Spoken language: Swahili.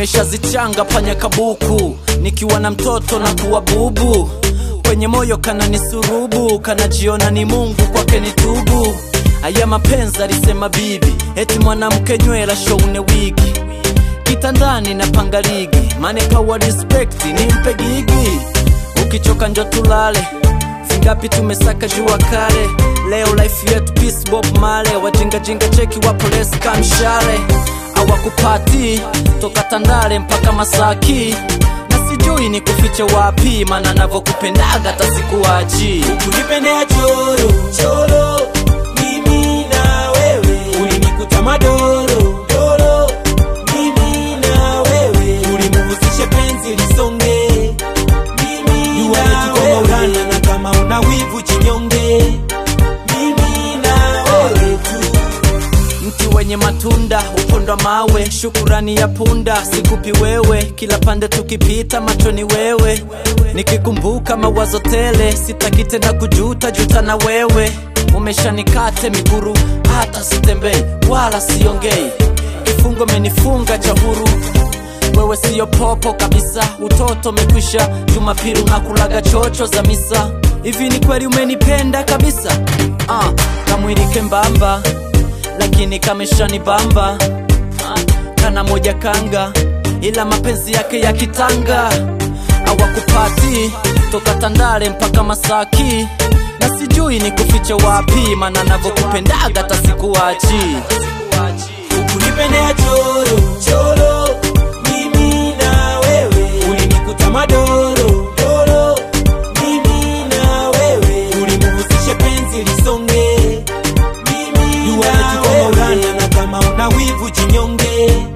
nimeshazichanga panya kabuku nikiwa na mtoto na kuwa bubu kwenye moyo kana ni surubu kanajiona ni mungu kwake ni tubu aya mapenzi alisema bibi eti mwanamke nywela shoune wigi kitandani na panga ligi maneka wa respect nimpe gigi ukichoka njo tulale vingapi tumesaka jua kale leo life yetu peace bob male wajingajinga cheki wapolesi kamshale awakupati toka tandale mpaka masaki na sijui ni kufiche wapi mana navyokupendaga tasikuwaji Ukunipendea choro choro, mimi na wewe, ulinikuta madoro doro, mimi na wewe, ulimuhusishe penzi lisonge, mimi na wewe, na kama una wivu chinyonge, mimi na wewe tu. mti wenye matunda upondwa mawe shukurani ya punda sikupi wewe kila pande tukipita machoni wewe nikikumbuka mawazo tele sitaki tena kujuta juta na wewe umeshanikate miguru hata sitembei wala siongei kifungo menifunga cha huru wewe siyo popo kabisa utoto mekwisha jumapili unakulaga chocho za misa hivi ni kweli umenipenda kabisa ah, kamwili kembamba lakini kameshani bamba ah, kana moja kanga ila mapenzi yake ya kitanga awakupati toka tandale mpaka masaki na sijui ni kufiche wapi mana navyokupendaga tasikuwachi Ukunipendea choro choro, mimi na wewe, ulinikuta madoro doro, mimi na wewe, ulimuhusishe penzi lisonge, mimi na wewe, na kama una wivu chinyonge,